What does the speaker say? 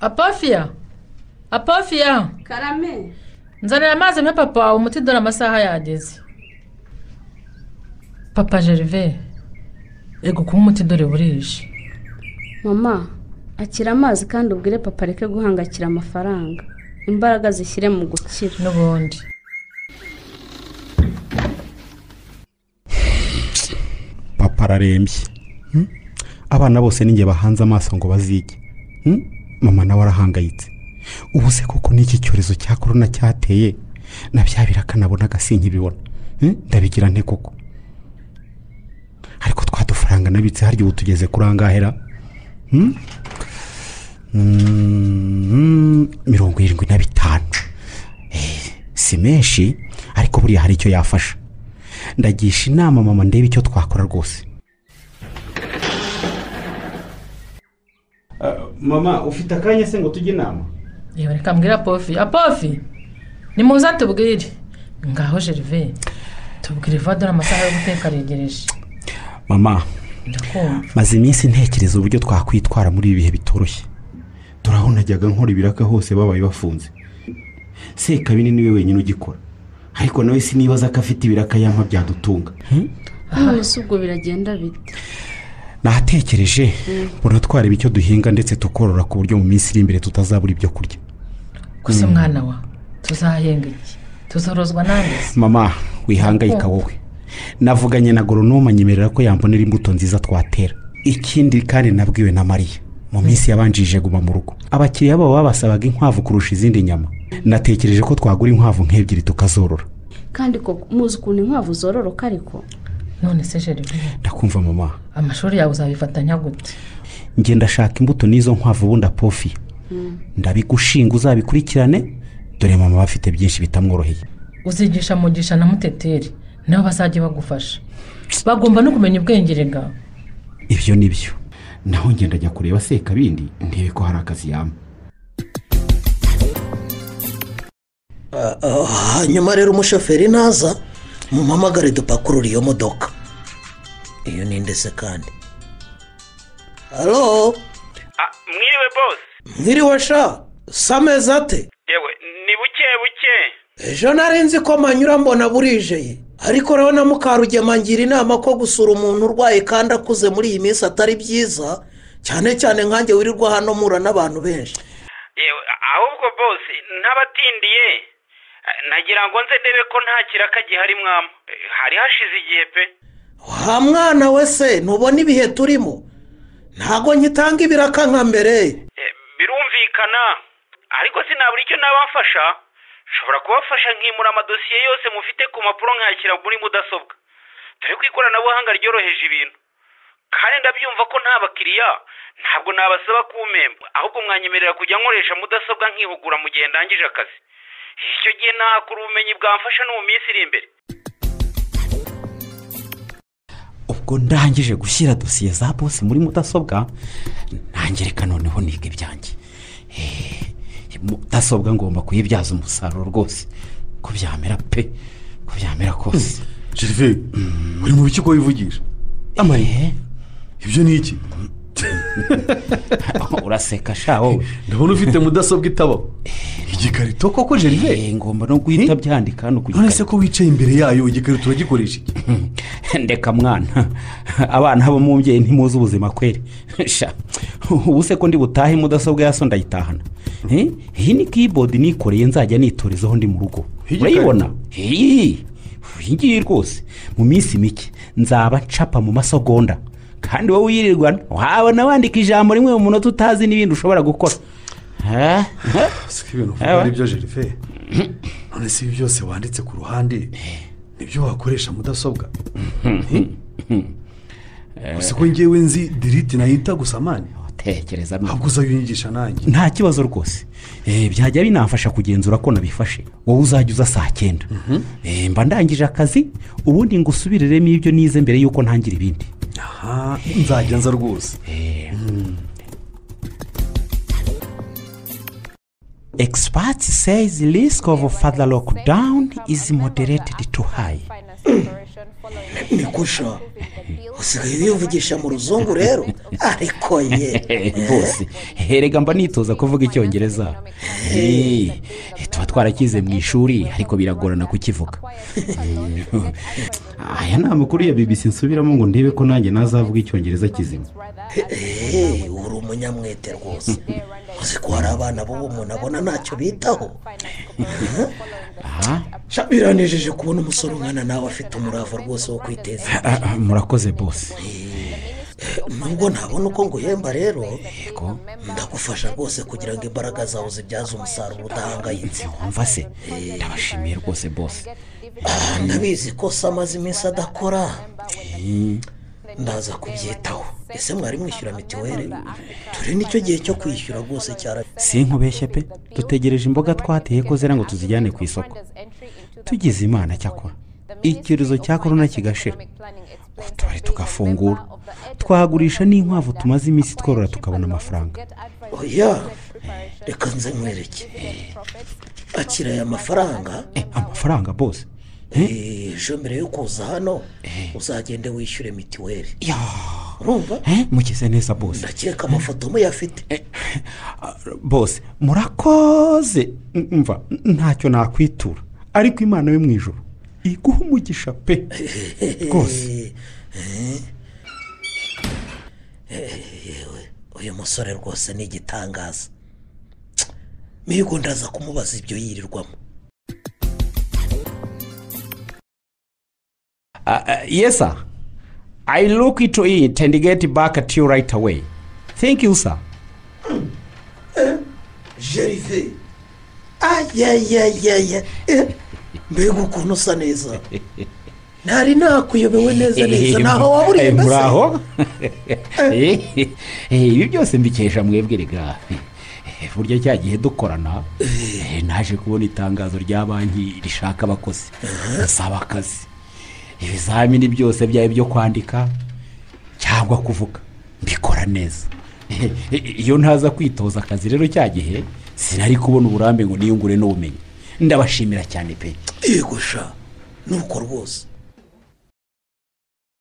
apofiya apofiya karame nzanira amazi mpe papa wawe umuti dore amasaha yageze papa gervais ego kuba umuti dore burije mama akira amazi kandi ubwire papa areke guhangakira amafaranga imbaraga zishyire mu gukira n'ubundi papa ararembye Hmm? abana bose ninjye bahanze amaso ngo bazige Hmm? mama nawe arahangayitse ubu se koko n'iki cyorezo cya korona cyateye na bya birakanabona agasinkibibona ndabigira nte koko ariko twa dufaranga nabitse harya ubu tugeze kuri angahera Hmm? Mm, mirongo irindwi na bitanu Eh, si menshi ariko buriya hari icyo yafasha ndagisha inama mama ndebe icyo twakora rwose mama ufite akanya se ngo tujye inama yewe reka mbwira apofi apofi ni muza tubwire ngaho gervais tubwire vuba dore amasaha yo guteka aregereje mama ndakumva maze iminsi ntekereza uburyo twakwitwara muri ibi bihe bitoroshye turaho najyaga nkora ibiraka hose babaye bafunze sekabine niwe wenyine ugikora ariko nawe sinibaza ko afite ibiraka yampa byadutunga none se ubwo biragenda bite nahatekereje mbona twareba icyo duhinga ndetse tukorora ku buryo mu minsi iri imbere tutazabura ibyo kurya gusa umwana wa tuzahenga iki tuzorozwa n'amezi mama wihangayika wowe navuganye na goronoma anyemerera ko yambonera imbuto nziza twatera ikindi kandi nabwiwe na mariya mu minsi yabanjirije guma mu rugo abakiriya babo babasabaga inkwavu kurusha izindi nyama natekereje ko twagura inkwavu nk'ebyiri tukazorora kandi koko muzi ukuntu inkwavu zororoka ariko none se gervais ndakumva mama amashuri yawe uzabifatanya gute njye ndashaka imbuto n'izo nkwavu ubundi apofi ndabigushinga uzabikurikirane dore mama aba afite byinshi bitamworoheye uzigisha mugisha na muteteri nabo bazajya bagufasha bagomba no kumenya ubwenge rega ibyo ni byo naho ngenda njya kureba sekabindi ndebe ko hari akazi yampa hanyuma rero umushoferi naza mumpamagare dupakurure iyo modoka iyo ni ndetse kandi halo mwiriwe bose mwiriwe sha si amezi ate yewe ni buke buke ejo nari nzi ko manyura mbona burijeye ariko rero na mukarugema ngira inama ko gusura umuntu urwaye kandi akuze muri iyi minsi atari byiza cyane cyane nkanjye wirirwa hano mura n'abantu benshi yewe ahubwo bose ntabatindiye nagira ngo nze ndebe ko nta kiraka gihari mwama Eh, hari hashize igihe pe wa mwana we se ntubona ibihe turimo ntabwo nkitanga ibiraka nka mbere Eh, birumvikana ariko sinabura icyo nabafasha nshobora kubafasha nkimura amadosiye yose mufite ku mpapuro nkayashyira muri mudasobwa dore ko ikoranabuhanga ryoroheje ibintu kandi ndabyumva ko nta bakiriya ntabwo nabasaba kumpemba ahubwo mwanyemerera kujya nkoresha mudasobwa nkihugura mu gihe ndangije akazi icyo gihe nahakura ubumenyi bwamfasha no mu minsi iri imbere ubwo ndangije gushyira dosiye za bose muri mudasobwa ntangereka noneho niga ibyanjye Eh, mudasobwa ngomba kuyibyaza umusaruro rwose ko byamera pe ko byamera kose gervais uri mu biki ko wivugisha amaye ibyo ni iki uraseka sha wowe ndabona ufite mudasobwa itabaho igikarito koko gervais Eh, ngomba no guhita byandika hano ku none se gikarito ko wicaye imbere yayo igikarito uragikoresha iki ndeka mwana abana bo mu mbyeyi ntimuzi ubuzima kweri sha ubu se ko ndi butahe mudasobwa yaso ndayitahana Eh, iyi ni keyboard nikoreye nzajya nitorezaho ndi mu rugo Iyi urayibona iyi iyi ngiyi rwose mu minsi mike nzaba ncapa mu masogonda kandi wowe uyirirwana wabona wandika ijambo rimwe mu munota utazi n'ibindi ushobora gukora Eh, eh. si ko ibintu Ewa. uvuga ari byo gervais none se ibi byose wanditse ku ruhande nibyo wakoresha mudasobwa gusa ko ngewe nzi diriti nayita gusa mani tekereza neza ahubwo uzayinyigisha nanjye nta kibazo rwose Eh, byajya binamfasha kugenzura ko nabifashe wowe uzajya uza saa cyenda Eh, mba ndangije akazi ubundi ngo usubiriremo ibyo nize mbere y'uko ntangira ibindi aha nzajya nza rwose expert says risk of further lockdown is moderated to high nikusha usigaye wivugisha mu ruzungu rero ariko ye rwose herega mba nitoza kuvuga icyongereza Eh, tuba twarakize mu ishuri ariko biragorana kukivuga aya ni amakuru ya bibisi nsubiramo ngo ndebe ko nanjye nazavuga icyongereza kizima eee uri umunyamwete rwose uzi ko hari abana b'ubu umuntu abona ntacyo bitaho aha Sha, biranejeje kubona umusore umwana nawe afite umurava rwose wo kwiteza imbere. Ah, ah, murakoze bose nubwo ntabona uko nguhemba rero yego ndagufasha rwose kugira ngo imbaraga zawe zibyaze umusaruro udahangayitse wumva se ndabashimiye rwose bose Ah, ndabizi ko se amaze iminsi adakora ndaza kubyitaho ese mwari mwishyura mituweli turi nicyo gihe cyo kwishyura rwose cyara si nkubeshye pe dutegereje imboga twateye ko zera ngo tuzijyane ku isoko tugize imana cyakora icyorezo cya korona kigashira utubari tugafungura twagurisha n'inkwavu tumaze iminsi tworora tukabona amafaranga oya reka nze nkwereke akira aya mafaranga Eh, amafaranga bose Eh, ejo mbere yo kuza hano uzagende wishyure mituweli ya urumva eh, mukize neza bose ndakeka amafoto muyafite Ah, bose murakoze M- mva ntacyo nakwitura ariko imana yo mu ijoro iguha umugisha pe rwose uyu musore rwose ni igitangaza mihigo ndaza kumubaza ibyo yirirwamo Uh, uh, yes, sir. I look into it and get back at you right away. Thank you, sir. jerive ayayayaya mbega ukuntu usa neza ntari nakuyobewe neza neza ntaho waburiye Eh, mbese muraho Eh, eh, ibi byose mbikesha mwebwe rega Eh, burya cya gihe dukorana eh, naje kubona itangazo rya banki rishaka abakozi basaba akazi ibizamini byose byaba ibyo kwandika cyangwa kuvuga mbikora neza Eh, eh, iyo ntaza kwitoza akazi rero cya gihe sinari kubona uburambe ngo niyungure n'ubumenyi ndabashimira cyane pe yego sha nuko rwose